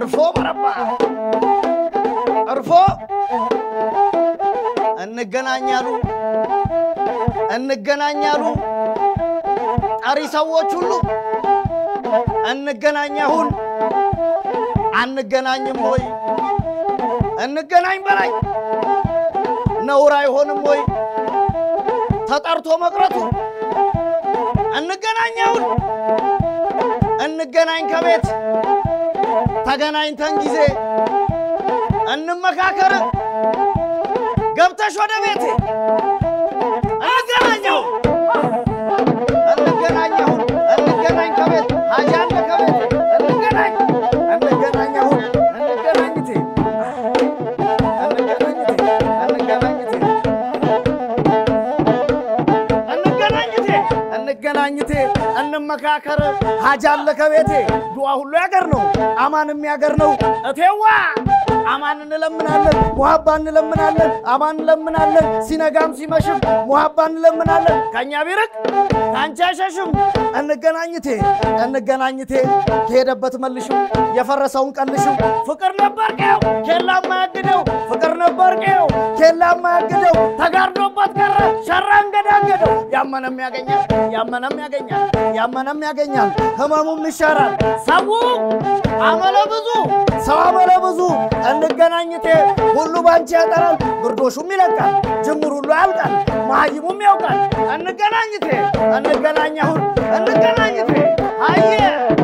እርፎ በረባ እርፎ እንገናኛሉ እንገናኛሉ ጠሪ ሰዎች ሁሉ እንገናኛሁን አንገናኝም ወይ እንገናኝ በላይ ነውር አይሆንም ወይ ተጠርቶ መቅረቱ እንገናኛውን እንገናኝ ከቤት ተገናኝተን ጊዜ እንመካከር ገብተሽ ወደ ቤቴ እንገናኘው እንገናኘሁን እንገናኝ ከቤት ሀጃለ ከቤት እንገናኝ እንገናኘሁን እንገናኝቴ እንገናኝቴ እንገናኝቴ እንገናኝቴ እንገናኝቴ እንመካከር ሀጃለ ከቤቴ ዱዓ ሁሉ ያገር ነው አማንም ያገር ነው እቴዋ አማን እንለምናለን ሙሀባ እንለምናለን አማን እንለምናለን ሲነጋም ሲመሽም ሙሀባ እንለምናለን ከእኛ ቢርቅ ከአንቺ አይሸሽም እንገናኝቴ እንገናኝቴ ከሄደበት መልሽው የፈረሰውን ቀልሽው ፍቅር ነበር ቀው ኬላ ማያግደው ፍቅር ነበር ቀው ኬላ ማያግደው ተጋርዶበት ቀረ ሸራ እንገዳገደው ያመነም ያገኛል ያመነም ያገኛል ያመነም ያገኛል ህመሙም ይሻራል ሰው አመለ ብዙ ሰው አመለ ብዙ እንገናኝቴ ሁሉ ባንቺ ያጠራል ግርዶሹም ይለቃል ጅምር ሁሉ ያልቃል መሀይሙም ያውቃል እንገናኝቴ እንገናኛሁን እንገናኝቴ አየ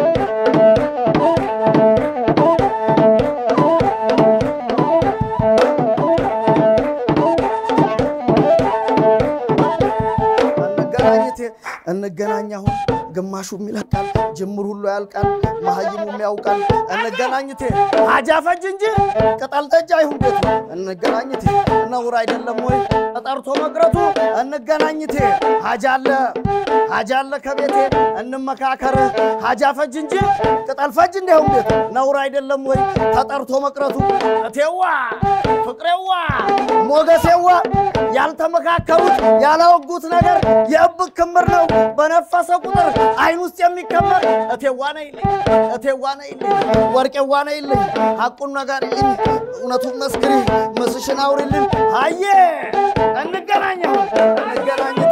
እንገናኝቴ እንገናኛሁን ግማሹም ይለቃል ጅምር ሁሉ ያልቃል መሀይሙም ያውቃል እንገናኝቴ ሀጃ ፈጅ እንጂ ቅጠል ጠጅ አይሁን ቤቱ እንገናኝቴ ነውር አይደለም ወይ ተጠርቶ መቅረቱ እንገናኝቴ ሀጃ አለ ሀጃ አለ ከቤቴ እንመካከር ሀጃ ፈጅ እንጂ ቅጠል ፈጅ እንዳይሁን ቤቱ ነውር አይደለም ወይ ተጠርቶ መቅረቱ እቴዋ ፍቅሬዋ ሞገሴዋ ያልተመካከሩት ያላወጉት ነገር የእብቅ ክምር ነው በነፈሰ ቁጥር አይን ውስጥ የሚከመር እቴዋ ነይልኝ እቴዋ ነይልኝ ወርቄዋ ነይልኝ ሐቁን ነጋሪልኝ እውነቱን መስክሪ ምስሽን አውሪልኝ አየ እንገናኘሁ እንገናኝቴ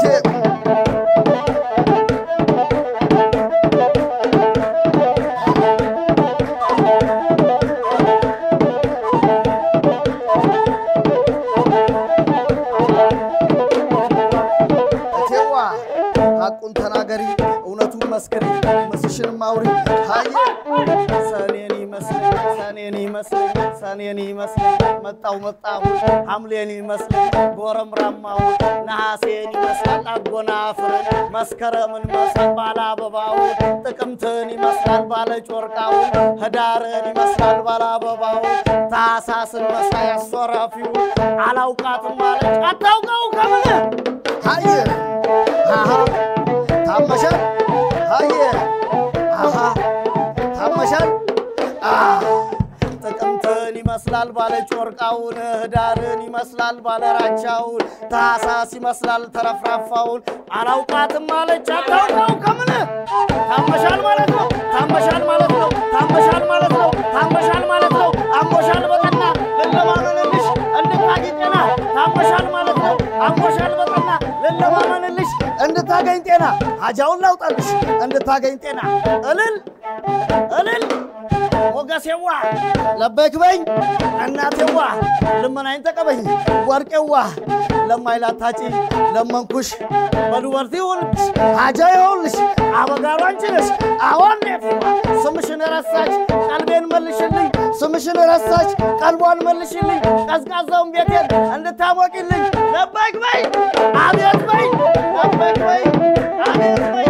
እቴዋ ሐቁን ተናገሪ እውነቱን መስክሪ ምስሽንም አውሪ አየ ሰኔን ይመስለኝ ሰኔን ይመስለኝ ሰኔን ይመስለኝ መጣው መጣሁ ሐምሌን ይመስለኝ ጎረምራማው ነሐሴን ይመስላል አጎናፍርን መስከረምን መስል ባለ አበባው ጥቅምትን ይመስላል ባለ ጮርቃው ህዳርን ይመስላል ባለ አበባው ታሳስን መሳይ አስወራፊው አላውቃትም ማለች አታውቀው ከምን አየ አሃ ታመሻል አየ አሃ ታመሻል አ ጥቅምትን ይመስላል ባለ ጮርቃውን ህዳርን ይመስላል ባለ ራቻውን ታሳስ ይመስላል ተረፍራፋውን አላውቃትም ማለች አታውቀው ከምን ታመሻል ማለት ነው ታመሻል ማለት ነው ታመሻል ማለት ነው ታመሻል ማለት ነው አሞሻል በጠና ልለማመንልሽ እንድታጊ ጤና ታመሻል ማለት ነው አሞሻል በጠና ልለማመንልሽ እንድታገኝ ጤና ሀጃውን ላውጣልሽ እንድታገኝ ጤና እልል እልል ሞገሴዋ ለበይክ በኝ እናቴዋ ልመናይን ተቀበኝ ወርቄዋ ለማይላታጪ ለመንኩሽ በዱበርቲ ይሁንልሽ ሀጃ ይሁንልሽ አበጋሩ አንቺ ነሽ አዎን ኔቴዋ ስምሽን ረሳች ቀልቤን መልሽልኝ ስምሽን ረሳች ቀልቧን መልሽልኝ ቀዝቃዛውን ቤቴን እንድታሞቂልኝ ለበይክ በኝ አቤት በኝ ለበይክ በኝ አቤት በኝ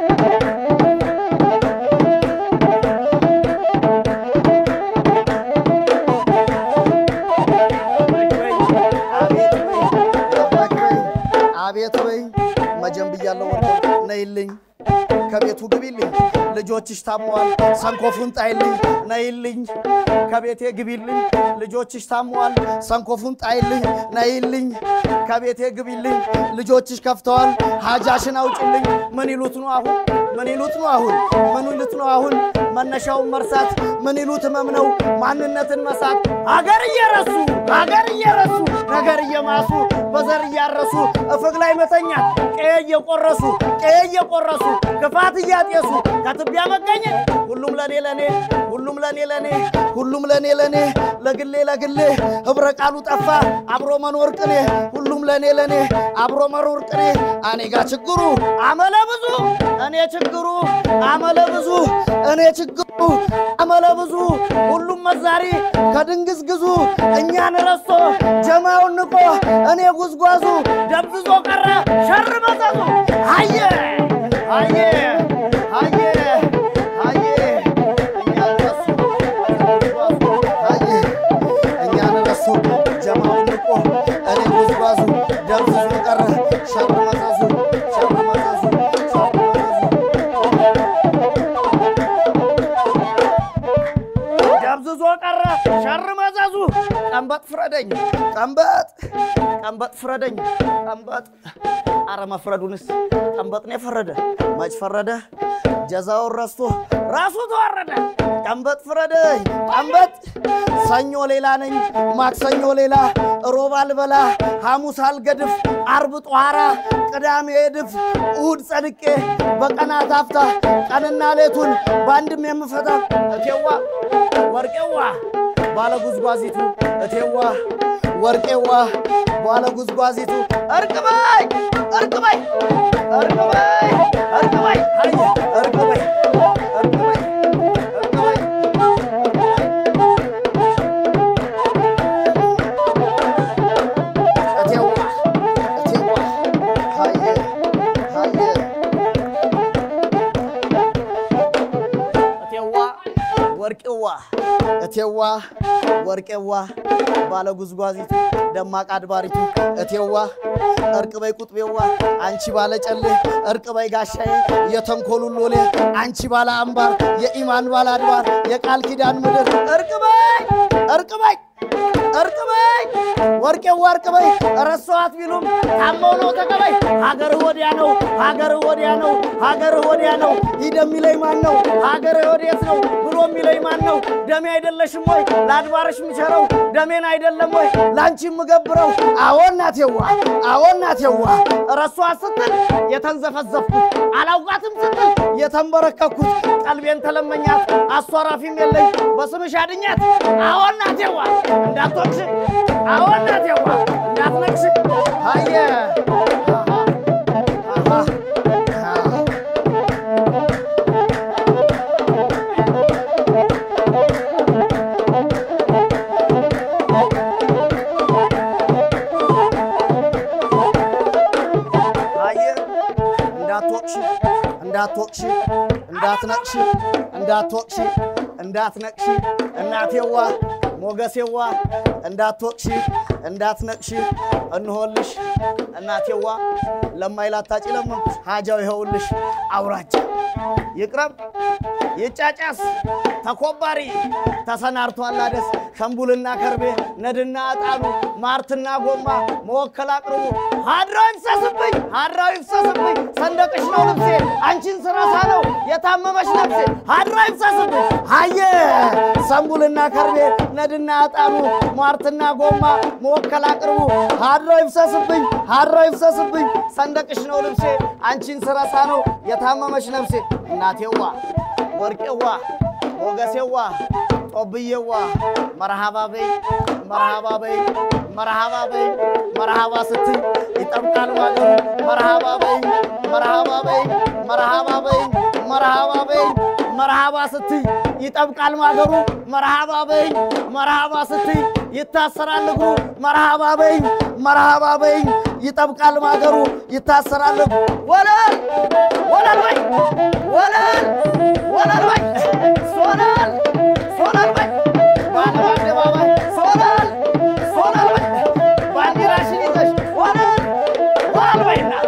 አቤት በይ መጀን ብያለሁ ወርደው ነይልኝ ከቤቱ ግቢልኝ ልጆችሽ ታመዋል ሰንኮፉን ጣይልኝ ነይልኝ ከቤቴ ግቢልኝ ልጆችሽ ታመዋል ሰንኮፉን ጣይልኝ ነይልኝ ከቤቴ ግቢልኝ ልጆችሽ ከፍተዋል ሀጃሽን አውጭልኝ ምን ይሉት ነው አሁን ምን ይሉት ነው አሁን? ምን ይሉት ነው አሁን? መነሻውን መርሳት ምን ይሉት ህመም ነው? ማንነትን መሳት አገር እየረሱ አገር እየረሱ ነገር እየማሱ በዘር እያረሱ እፍቅ ላይ መተኛት ቀየ እየቆረሱ ቀየ እየቆረሱ ክፋት እያጤሱ ከትቢያ መገኘት ሁሉም ለኔ ለኔ ሁሉም ለኔ ለኔ ሁሉም ለኔ ለኔ ለግሌ ለግሌ ህብረ ቃሉ ጠፋ አብሮ መኖር ቅኔ ሁሉም ለኔ ለኔ አብሮ መኖር ቅኔ እኔ ጋ ችግሩ አመለ ብዙ እኔ ችግሩ አመለ ብዙ እኔ ችግሩ አመለ ብዙ ሁሉም መዛሪ ከድንግዝ ግዙ እኛን ረስቶ ጀማውን ንቆ እኔ ጉዝጓዙ ደብዝዞ ቀረ ሸር መጠጡ አየ አየ አየ አየ እኛን ረሱ አየ እኛን ረሱ ጀማውን ንቆ እኔ ጉዝጓዙ ደብዝዞ ቀረ ሸር መጠጡ ሸር መጠጡ ሸር መጠጡ ደብዝዞ ቀረ ሸር መዘዙ ቀንበጥ ፍረደኝ ቀንበጥ ቀንበጥ ፍረደኝ ቀንበጥ አረ መፍረዱንስ ቀንበጥ ነው የፈረደ መች ፈረደ ጀዛውን ረስቶ ራሱ ተዋረደ ቀንበጥ ፍረደኝ ቀንበጥ ሰኞ ሌላ ነኝ ማክሰኞ ሌላ ሮብ አልበላ ሐሙስ አልገድፍ አርብ ጧራ ቅዳሜ እድፍ እሁድ ጸድቄ በቀናት አፍታ ቀንና ሌቱን በአንድም የምፈታ እቴዋ ወርቄዋ ባለ ጉዝጓዚቱ እቴዋ ወርቄዋ ባለ ጉዝጓዚቱ እርቅበይ እርቅበይ እርቅበይ እርቅበይ አየ እርቅበይ እርቅበይ እርቅበይ እቴዋ እቴዋ አየ አየ እቴዋ ወርቄዋ እቴዋ ወርቄዋ ባለ ጉዝጓዚቱ ደማቅ አድባሪቱ እቴዋ እርቅ በይ ቁጥቤዋ አንቺ ባለ ጨሌ እርቅ በይ ጋሻዬ የተንኮሉን ሎሌ አንቺ ባለ አምባር የኢማን ባለ አድባር የቃል ኪዳን ምድር እርቅ በይ እርቅ በይ እርቅ በይ ወርቄዋ እርቅ በይ ረሷት ቢሉም ታመው ነው ተቀበይ ሀገርህ ወዲያ ነው ሀገርህ ወዲያ ነው ሀገርህ ወዲያ ነው ሂድ የሚለኝ ማን ነው ሀገርህ ወዴት ነው ብሎ የሚለኝ ማን ነው ደሜ አይደለሽም ወይ ለአድባርሽ ምቸረው ደሜን አይደለም ወይ ለአንቺ የምገብረው አዎ እናቴዋ አዎ እናቴዋ ረሷት ስትል የተንዘፈዘፍኩት አላውቃትም ስትል የተንበረከኩት ቀልቤን ተለመኛት አሷራፊም የለኝ በስምሽ አድኛት አዎ እናቴዋ እንዳትወቅሽ አዎ እናቴዋ እንዳትነቅሽ አየ አሃ አሃ አየ እንዳትወቅሽ እንዳትወቅሽ እንዳትነቅሽ እንዳትወቅሽ እንዳትነቅሽ እናቴዋ ሞገሴዋ እንዳትወቅሽ እንዳትነቅሽ እንሆልሽ እናቴዋ ለማይላታጭ ለመንኩሽ ሀጃው ይኸውልሽ አውራጃ ይቅረብ ይጫጫስ ተኮባሪ ተሰናርቷል አደስ ሸምቡልና ከርቤ ነድና ዕጣኑ ማርትና ጎማ መወከል አቅርቡ ሀድራው ይፍሰስብኝ ሀድራው ይፍሰስብኝ ሰንደቅሽ ነው ልብሴ አንቺን ስረሳ ነው የታመመሽ ነፍሴ ሀድራው ይፍሰስብኝ አየ ሰንቡልና ከርቤ ነድና ዕጣኑ ማርትና ጎማ መወከል አቅርቡ ሀድራው ይፍሰስብኝ ሀድራው ይፍሰስብኝ ሰንደቅሽ ነው ልብሴ አንቺን ስረሳ ነው የታመመሽ ነፍሴ እናቴዋ ወርቄዋ ሞገሴዋ ጦብዬዋ መርሃባ በይ መርሃባ በይ መርሃባ በይ መርሃባ ስትይ ይጠብቃል ማገሩ መርሃባ በይ መርሃባ በይ መርሃባ በይ መርሃባ በይ መርሃባ ስትይ ይጠብቃል ማገሩ መርሃባ በይ መርሃባ ስትይ ይታሰራል እግሩ መርሃባ በይ መርሃባ በይ ይጠብቃል ማገሩ ይታሰራል እግሩ ወለል ወለል በይ ወለል ወለል በይ ሶለል ሶለል በይ በዓለም አደባባይ ሶለል ሶለል በይ ባንዲራሽን ይዘሽ ወለል ወለል በይ እናት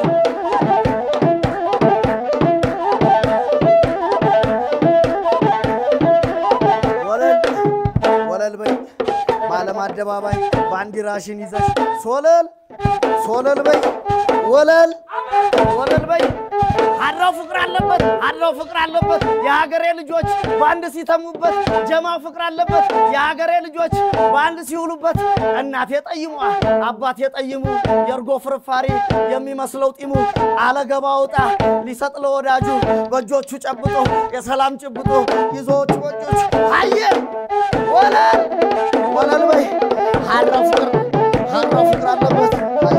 ወለል ወለል በይ በዓለም አደባባይ ባንዲራሽን ይዘሽ ሶለል ሶለል በይ ወለል ወለል በይ ሀድራው ፍቅር አለበት ሀድራው ፍቅር አለበት የሀገሬ ልጆች በአንድ ሲተሙበት ጀማው ፍቅር አለበት የሀገሬ ልጆች በአንድ ሲውሉበት እናቴ ጠይሟ አባቴ ጠይሙ የእርጎ ፍርፋሪ የሚመስለው ጢሙ አለገባ ውጣ ሊሰጥ ለወዳጁ በእጆቹ ጨብጦ የሰላም ጭብጦ ይዞዎቹ በእጆቹ አየ ወለል ወለል በይ ሀድራው ፍቅር ሀድራው ፍቅር አለበት አየ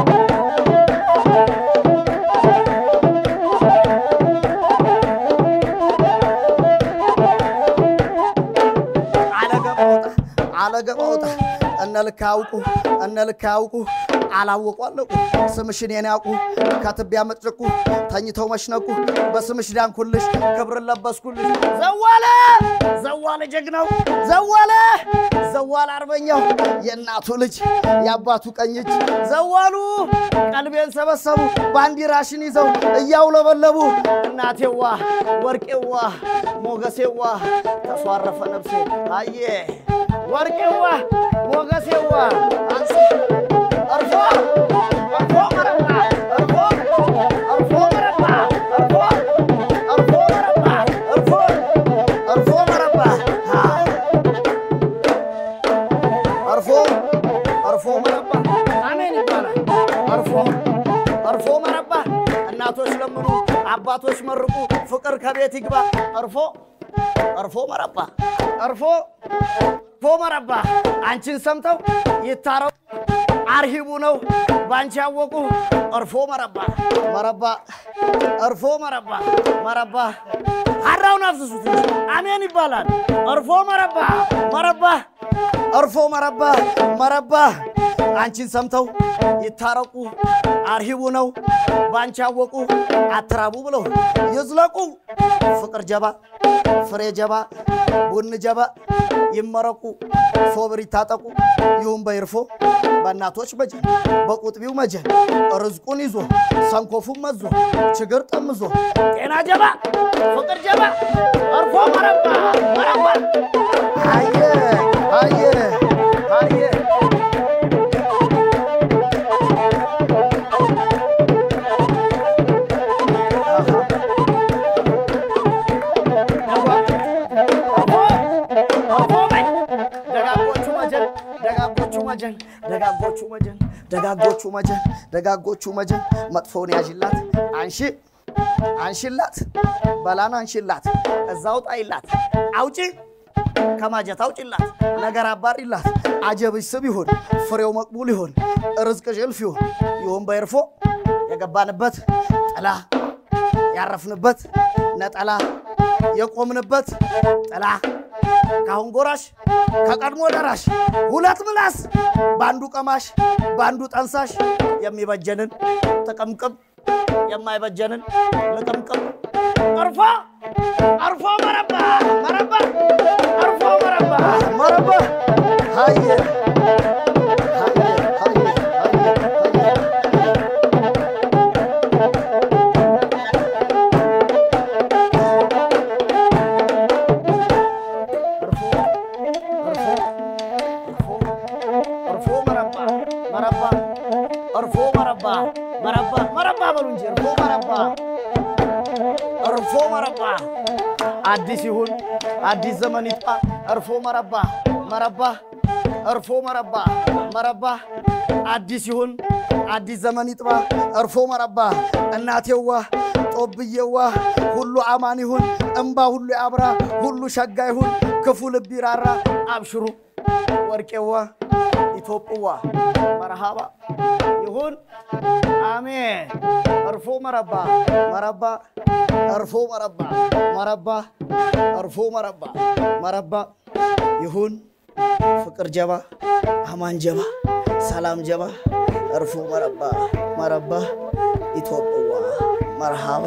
አለገባውጣ አለገባውጣ እነ ልክ ያውቁ እነ ልክ ያውቁ አላወቁ አለቁ ስምሽን የኔ ያውቁ ከትቢያ መጥጭቁ ተኝተው መሽነቁ በስምሽ ዳንኩልሽ ክብርን ለበስኩልሽ ዘዋለ ዘዋለ ጀግናው ዘዋለ ዘዋለ አርበኛው የእናቱ ልጅ የአባቱ ቀኝ እጅ ዘዋሉ ቀልቤን ሰበሰቡ ባንዲራሽን ይዘው እያውለበለቡ እናቴዋ ወርቄዋ ሞገሴዋ ተሷረፈ ነፍሴ አየ ወርቄዋ ሞገሴዋ አንስ እርፎ እርፎ መረባ እርፎ እርፎ መረባ እርፎ እርፎ መረባ እርፎ እርፎ መረባ አ እርፎ እርፎ መረባ አሜን ይባላል። እርፎ እርፎ መረባ እናቶች ለምኑ፣ አባቶች መርቁ፣ ፍቅር ከቤት ይግባ። እርፎ እርፎ መረባ እርፎ እርፎ መረባ አንቺን ሰምተው ይታረው አርሂቡ ነው ባንቺ ያወቁ እርፎ መረባ መረባ እርፎ መረባ መረባ ሀራውን አፍስሱት እንጂ አሜን ይባላል። እርፎ መረባ መረባ እርፎ መረባ መረባ አንቺን ሰምተው ይታረቁ አርሂቡ ነው ባንቺ ያወቁ አትራቡ ብለው ይዝለቁ ፍቅር ጀባ ፍሬ ጀባ ቡን ጀባ ይመረቁ ሶብር ይታጠቁ ይሁን በይርፎ በእናቶች መጀን በቁጥቢው መጀን ርዝቁን ይዞ ሰንኮፉን መዞ ችግር ጠምዞ ጤና ጀባ ፍቅር ጀባ እርፎ መረባ መረባ አየ አየ አየ ደጋጎቹ መጀን ደጋጎቹ መጀን ደጋጎቹ መጀን ደጋጎቹ መጀን ደጋጎቹ መጀን መጥፎውን ያዥላት አንሺ አንሺላት በላን አንሺላት እዛው ጣይላት አውጪ ከማጀት አውጪላት ነገር አባሪላት አጀብሽ ስብ ይሁን ፍሬው መቅቡል ይሁን ርዝቅሽ እልፍ ይሁን ይሁን በይርፎ የገባንበት ጥላ ያረፍንበት ነጠላ የቆምንበት ጥላ ካሁን ጎራሽ ከቀድሞ ደራሽ ሁለት ምላስ በአንዱ ቀማሽ በአንዱ ጠንሳሽ የሚበጀንን ጥቅምቅም የማይበጀንን ልቅምቅም እርፎ እርፎ መረባ መረባ እርፎ መረባ መረባ ሀየ ሀየ ሀየ ሀየ ሀየ እርፎ መረባ መረባ እርፎ መረባ መረባ መረባ በሉ እንጂ እርፎ መረባ እርፎ መረባ አዲስ ይሁን አዲስ ዘመን ይጥፋ እርፎ መረባ መረባ እርፎ መረባ መረባ አዲስ ይሁን አዲስ ዘመን ይጥባ እርፎ መረባ እናቴዋ ጦብዬዋ ሁሉ አማን ይሁን እምባ ሁሉ ያብራ ሁሉ ሸጋ ይሁን ክፉ ልብ ይራራ አብሽሩ ወርቄዋ ኢትዮጵዋ መርሃባ ይሁን አሜን። እርፎ መረባ መረባ እርፎ መረባ መረባ እርፎ መረባ መረባ ይሁን ፍቅር ጀባ አማን ጀባ ሰላም ጀባ እርፎ መረባ መረባ ኢትዮጵዋ መርሃባ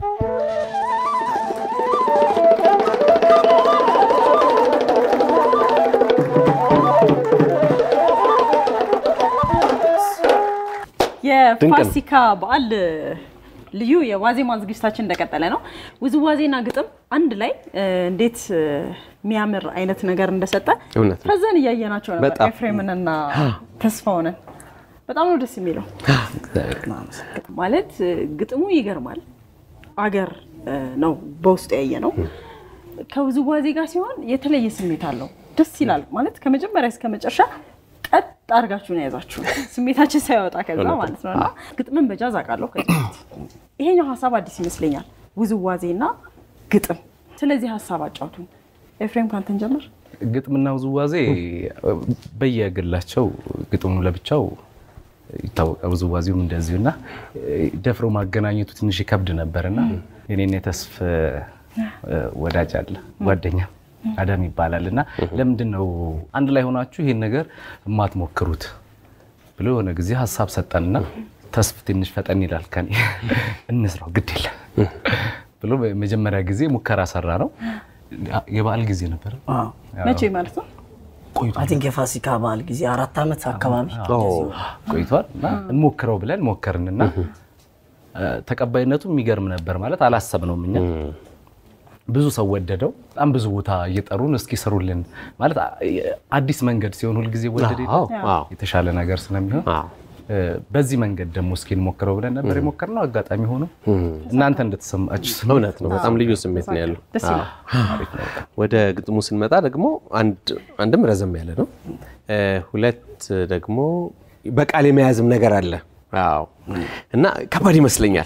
የፋሲካ በዓል ልዩ የዋዜማ ዝግጅታችን እንደቀጠለ ነው። ውዝዋዜና ግጥም አንድ ላይ እ፣ እንዴት እ፣ የሚያምር አይነት ነገር እንደሰጠ እውነት ነው። ከዛን እያየናቸው ነበር በጣም። ኤፍሬምንና ተስፋውንን። በጣም ነው ደስ የሚለው ማለት እ፣ ግጥሙ ይገርማል። አገር እ፣ ነው በውስጡ ያየ ነው። ከውዝዋዜ ጋር ሲሆን የተለየ ስሜት አለው። ደስ ይላል ማለት ከመጀመሪያ እስከ መጨረሻ ቀጥ አድርጋችሁ ነው የያዛችሁ ስሜታችን ሳይወጣ ከዛ ማለት ነው። እና ግጥምን በጃዝ አውቃለሁ ከዚህ በፊት። ይሄኛው ሀሳብ አዲስ ይመስለኛል፣ ውዝዋዜና ግጥም። ስለዚህ ሀሳብ አጫውቱን። ኤፍሬም ካንተን ጀምር። ግጥምና ውዝዋዜ በየግላቸው ግጥሙ ለብቻው ይታወቃል፣ ውዝዋዜውም እንደዚሁ እና ደፍሮ ማገናኘቱ ትንሽ ይከብድ ነበር እና የኔና የተስፍ ወዳጅ አለ ጓደኛ አዳም ይባላል እና ለምንድን ነው አንድ ላይ ሆናችሁ ይሄን ነገር የማትሞክሩት ብሎ የሆነ ጊዜ ሀሳብ ሰጠንና ተስፍ ትንሽ ፈጠን ይላል ከኔ እንስራው ግድ የለም ብሎ መጀመሪያ ጊዜ ሙከራ ሰራ ነው። የበዓል ጊዜ ነበረ መቼ ማለት ነው? አይ ቲንክ የፋሲካ በዓል ጊዜ አራት ዓመት አካባቢ ቆይቷል እና እንሞክረው ብለን ሞከርንና ተቀባይነቱ የሚገርም ነበር። ማለት አላሰብነውም እኛ ብዙ ሰው ወደደው። በጣም ብዙ ቦታ እየጠሩን እስኪ ስሩልን ማለት አዲስ መንገድ ሲሆን ሁልጊዜ ወደደ የተሻለ ነገር ስለሚሆን በዚህ መንገድ ደግሞ እስኪ እንሞክረው ብለን ነበር የሞከርነው። አጋጣሚ ሆኖ እናንተ እንደተሰማችሁ እውነት ነው። በጣም ልዩ ስሜት ነው ያለው። ደስ ይላል። ወደ ግጥሙ ስንመጣ ደግሞ አንድም ረዘም ያለ ነው፣ ሁለት ደግሞ በቃል የመያዝም ነገር አለ። አዎ እና ከባድ ይመስለኛል።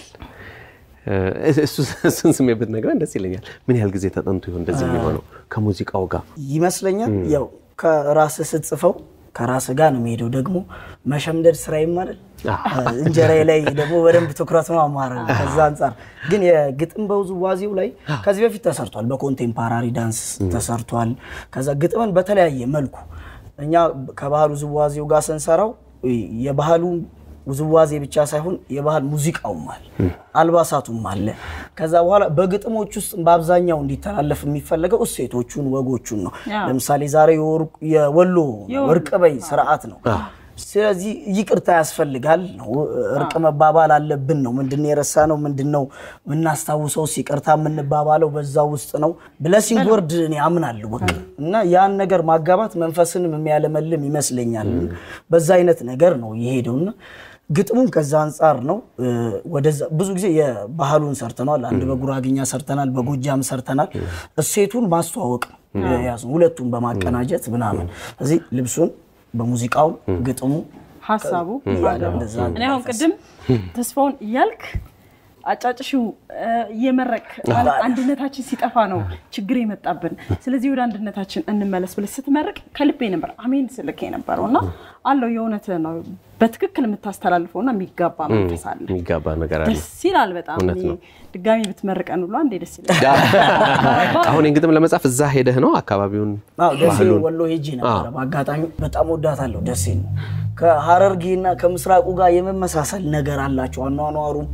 እሱን ስሜት ብትነግረን ደስ ይለኛል። ምን ያህል ጊዜ ተጠንቶ ይሆን እንደዚህ የሚሆነው ከሙዚቃው ጋር ይመስለኛል። ያው ከራስህ ስትጽፈው ከራስ ጋር ነው የሚሄደው። ደግሞ መሸምደድ ስራዬም አይደል እንጀራዬ ላይ ደግሞ በደንብ ትኩረት ነው አማረ። ከዛ አንጻር ግን የግጥም በውዝዋዜው ላይ ከዚህ በፊት ተሰርቷል። በኮንቴምፓራሪ ዳንስ ተሰርቷል። ከዛ ግጥምን በተለያየ መልኩ እኛ ከባህል ውዝዋዜው ጋር ስንሰራው የባህሉ ውዝዋዜ ብቻ ሳይሆን የባህል ሙዚቃውም አለ፣ አልባሳቱም አለ። ከዛ በኋላ በግጥሞች ውስጥ በአብዛኛው እንዲተላለፍ የሚፈለገው እሴቶቹን፣ ወጎቹን ነው። ለምሳሌ ዛሬ የወሎ ወርቅ በይ ስርዓት ነው። ስለዚህ ይቅርታ ያስፈልጋል ነው፣ እርቅ መባባል አለብን ነው። ምንድነው የረሳ ነው? ምንድነው የምናስታውሰው? ይቅርታ የምንባባለው በዛ ውስጥ ነው። ብለሲንግ ወርድ እኔ አምናለሁ በቃ እና ያን ነገር ማጋባት መንፈስንም የሚያለመልም ይመስለኛል። በዛ አይነት ነገር ነው የሄደውና ግጥሙም ከዛ አንጻር ነው። ወደዛ ብዙ ጊዜ የባህሉን ሰርተናል። አንድ በጉራግኛ ሰርተናል፣ በጎጃም ሰርተናል። እሴቱን ማስተዋወቅ ያዙ ሁለቱን በማቀናጀት ምናምን እዚህ ልብሱን በሙዚቃው ግጥሙ ሀሳቡ እኔ አሁን ቅድም ተስፋውን እያልክ አጫጭሽው እየመረቅ አንድነታችን ሲጠፋ ነው ችግር የመጣብን። ስለዚህ ወደ አንድነታችን እንመለስ ብለህ ስትመርቅ ከልቤ ነበር አሜን ስልክ የነበረው እና አለው የእውነት ነው በትክክል የምታስተላልፈው እና የሚጋባ መንፈስ አለ፣ የሚጋባ ነገር አለ። ደስ ይላል በጣም ድጋሚ ብትመርቀን ብሎ አንዴ ደስ ይላል። አሁን ግጥም ለመጻፍ እዛ ሄደህ ነው አካባቢውን ደሴ ወሎ ሄጄ ነበረ። በአጋጣሚ በጣም ወዳታለሁ ደሴ ነው። ከሀረርጌና ከምስራቁ ጋር የመመሳሰል ነገር አላቸው አኗኗሩም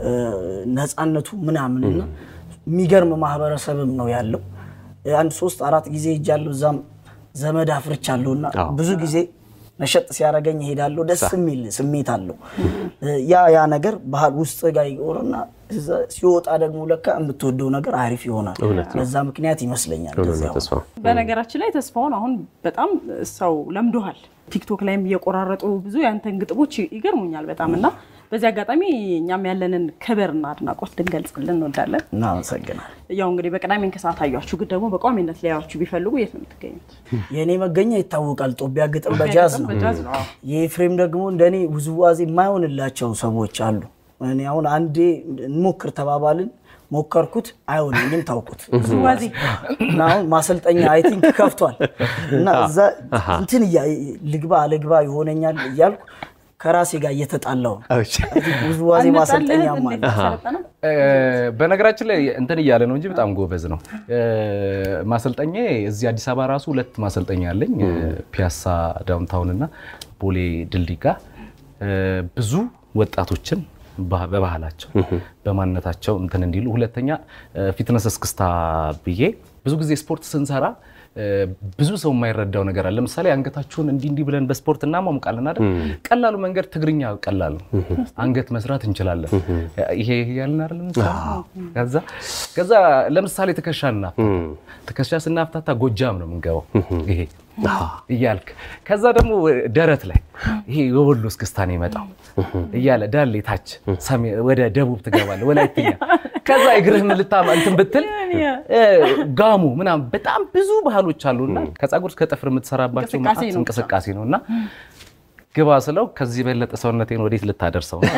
ነፃነቱ ምናምንና የሚገርም ማህበረሰብም ነው ያለው። አንድ ሶስት አራት ጊዜ ሄጃለሁ። እዛም ዘመድ አፍርቻለሁና ብዙ ጊዜ ነሸጥ ሲያደርገኝ እሄዳለሁ። ደስ የሚል ስሜት አለው። ያ ያ ነገር ባህል ውስጥ ጋር ይኖርና ሲወጣ ደግሞ ለካ የምትወደው ነገር አሪፍ ይሆናል። በዛ ምክንያት ይመስለኛል። በነገራችን ላይ ተስፋውን አሁን በጣም ሰው ለምዶሃል። ቲክቶክ ላይም እየቆራረጡ ብዙ ያንተን ግጥሞች ይገርሙኛል በጣም እና በዚህ አጋጣሚ እኛም ያለንን ክብርና አድናቆት ልንገልጽልን እንወዳለን። እናመሰግናል። ያው እንግዲህ በቅዳሜ ከሰዓት አያችሁ፣ ግን ደግሞ በቋሚነት ሊያዩችሁ ቢፈልጉ የት ነው የምትገኙት? የእኔ መገኛ ይታወቃል። ጦቢያ ግጥም በጃዝ ነው። የኤፍሬም ደግሞ እንደኔ ውዝዋዜ የማይሆንላቸው ሰዎች አሉ። እኔ አሁን አንዴ እንሞክር ተባባልን ሞከርኩት፣ አይሆንልም፣ ታውቁት ውዝዋዜ እና አሁን ማሰልጠኛ አይ ቲንክ ከፍቷል እና እዛ እንትን ልግባ አልግባ ይሆነኛል እያልኩ ከራሴ ጋር እየተጣላው ውዝዋዜ ማሰልጠኛ በነገራችን ላይ እንትን እያለ ነው እንጂ በጣም ጎበዝ ነው። ማሰልጠኛ እዚህ አዲስ አበባ ራሱ ሁለት ማሰልጠኛ አለኝ፣ ፒያሳ ዳውንታውን እና ቦሌ ድልድይ ጋር ብዙ ወጣቶችን በባህላቸው በማንነታቸው እንትን እንዲሉ። ሁለተኛ ፊትነስ እስክስታ ብዬ ብዙ ጊዜ ስፖርት ስንሰራ እ፣ ብዙ ሰው የማይረዳው ነገር አለ። ለምሳሌ አንገታችሁን እንዲህ እንዲህ ብለን በስፖርት እናሟሙቃለን አይደል? ቀላሉ መንገድ ትግርኛ ቀላል ነው። አንገት መስራት እንችላለን። ይሄ ይሄ ያልን አይደል? የምንሰራው? ከዛ ከዛ ለምሳሌ ትከሻ እናፍታታ ትከሻ ስናፍታታ ጎጃም ነው የምንገባው ይሄ እያልክ ከዛ ደግሞ ደረት ላይ ይሄ የወሎ እስክስታ ነው የመጣው እያለ ዳሌ ታች ሰሜን ወደ ደቡብ ትገባለህ ወላይትኛ ከዛ እግርህ ምልታ እንትን ብትል እ፣ ጋሙ ምናምን በጣም ብዙ ባህሎች አሉና ከፀጉር እስከ ጥፍር የምትሰራባቸው እንቅስቃሴ መዓት ነው። እንቅስቃሴ ነው እና ግባ ስለው ከዚህ የበለጠ ሰውነቴን ወዴት ልታደርሰው ነው?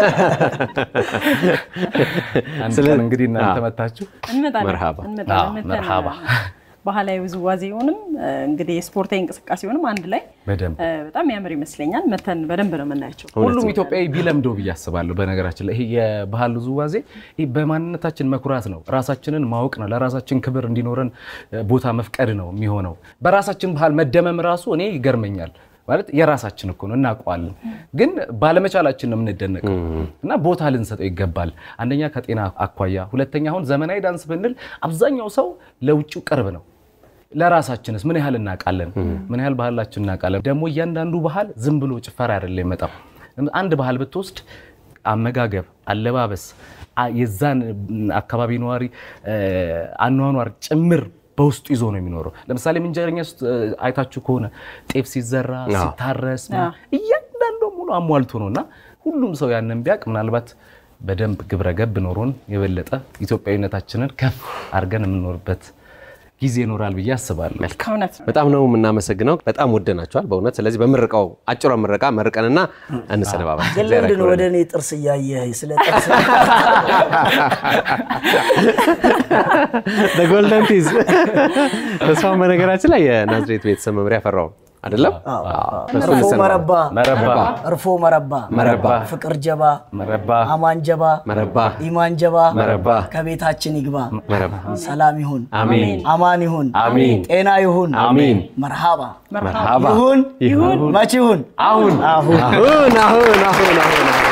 አንድ ስለ- ቀን እንግዲህ እናንተ አዎ። መታችሁ እንመጣለን መርሃባ። እንመጣለን። አዎ፣ መተን መርሃባ። ባህላዊ ውዝዋዜውንም እንግዲህ የስፖርታዊ እንቅስቃሴውንም አንድ ላይ በደንብ እ፣ በጣም ያምር ይመስለኛል። መተን በደንብ ነው የምናያቸው። ሁሉም ኢትዮጵያዊ ቢለምደው ብዬ አስባለሁ። በነገራችን ላይ ይሄ የባህል ውዝዋዜ ይሄ በማንነታችን መኩራት ነው፣ ራሳችንን ማወቅ ነው፣ ለራሳችን ክብር እንዲኖረን እ፣ ቦታ መፍቀድ ነው የሚሆነው። በራሳችን ባህል መደመም ራሱ እኔ ይገርመኛል። ማለት የራሳችን እኮ ነው እናውቀዋለን፣ ግን ባለመቻላችን ነው የምንደነቀው እና ቦታ ልንሰጠው ይገባል። አንደኛ ከጤና አኳያ፣ ሁለተኛ አሁን ዘመናዊ ዳንስ ብንል አብዛኛው ሰው ለውጭው ቅርብ ነው። ለራሳችንስ ምን ያህል እናውቃለን? ምን ያህል ባህላችን እናውቃለን? ደግሞ እያንዳንዱ ባህል ዝም ብሎ ጭፈራ አይደለም የመጣው። አንድ ባህል ብትወስድ አመጋገብ፣ አለባበስ፣ አ- የዛን አካባቢ ነዋሪ እ፣ አኗኗር ጭምር በውስጡ ይዞ ነው የሚኖረው። ለምሳሌ ምንጀረኛ ውስጥ እ፣ አይታችሁ ከሆነ ጤፍ ሲዘራ ሲታረስ ምናምን እያንዳንዱ ሙሉ አሟልቶ ነው እና ሁሉም ሰው ያንን ቢያውቅ ምናልባት በደንብ ግብረ ገብ ኖሮን የበለጠ ኢትዮጵያዊነታችንን ከፍ አድርገን የምንኖርበት ጊዜ ይኖራል ብዬ አስባለሁ። እውነት ነው። በጣም ነው የምናመሰግነው። በጣም ወደናቸዋል በእውነት። ስለዚህ በምርቃው አጭሯ ምረቃ መርቀንና እንሰነባበት። ግን ለምንድን ነው ወደ እኔ ጥርስ እያየህ ስለ ጥርስ ጎልደን ቲዝ ተስፋውን በነገራችን ላይ የናዝሬት ቤተሰብ መምሪያ ፈራው አይደለም? እሱ እርፎ እንሰነባበት። መረባ መረባ እርፎ መረባ መረባ ፍቅር ጀባ መረባ አማን ጀባ መረባ ኢማን ጀባ መረባ ከቤታችን ይግባ መረባ ሰላም ይሁን አሜን አማን ይሁን አሜን ጤና ይሁን አሜን መርሃባ መርሃባ ይሁን ይሁን መች ይሁን አሁን አሁን አሁን አሁን አሁን አሁን